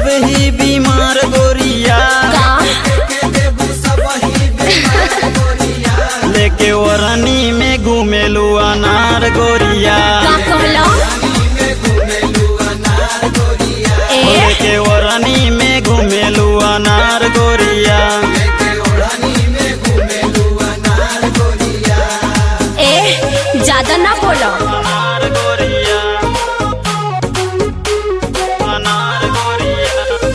ही बीमार गोरिया का लेके वरनी में घूमेलू अनार गोरिया का कहलो ए लेके वरनी में घूमेलू अनार गोरिया ए ज्यादा ना बोलो अनार गोरिया अनार गोरिया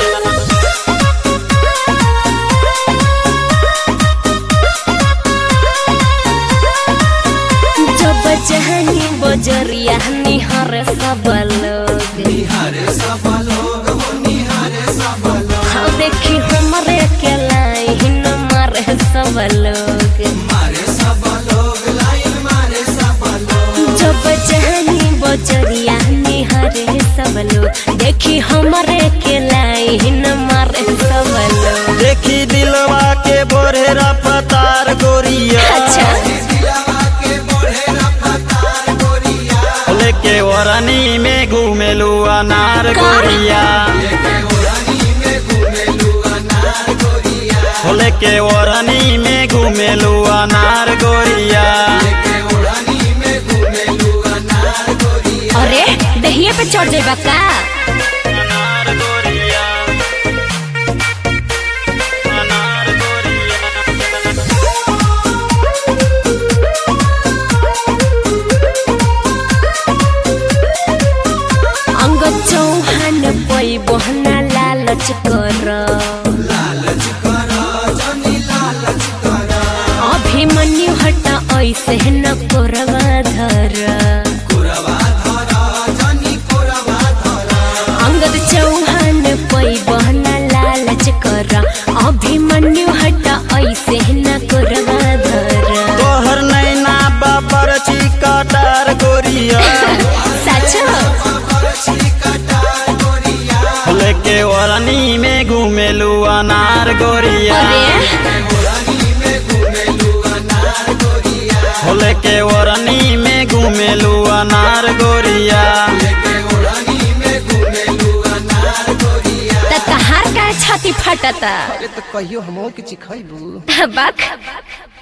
जब जहनी बजरिया निहर सब लोग हाँ देखी हमरे के लाइन मारे सब लोग जब जहनी बजरिया निहरे सब लोग देखी हमरे के लाइन मारे सब लोग देखी दिलवा के बोरे रफ्तार गोरिया अच्छा लेके वरनी में घूमेलू अनार का? गोरिया लेके वरनी में घूमेलू अनार गोरिया अरे दहिए पे चढ़ जाएगा का अनार गोरिया अनार गोरिया अंग चौहान पई बहना लालच कर अभिमन्यु हटा ऐसे न कोरवा धर अंगद चौहान पई बहना लालच कर अभिमन्यु हटा ऐसे न कोरवा धर तोहर नैना बापर चिकटार गोरिया सच लेके वरनी में घूमेलू अनार गोरिया अरे लेके वरनी में घूमेलू अनार गोरिया त कहार का छाती फटता अरे तो कहियो हमो के चिखैबू बक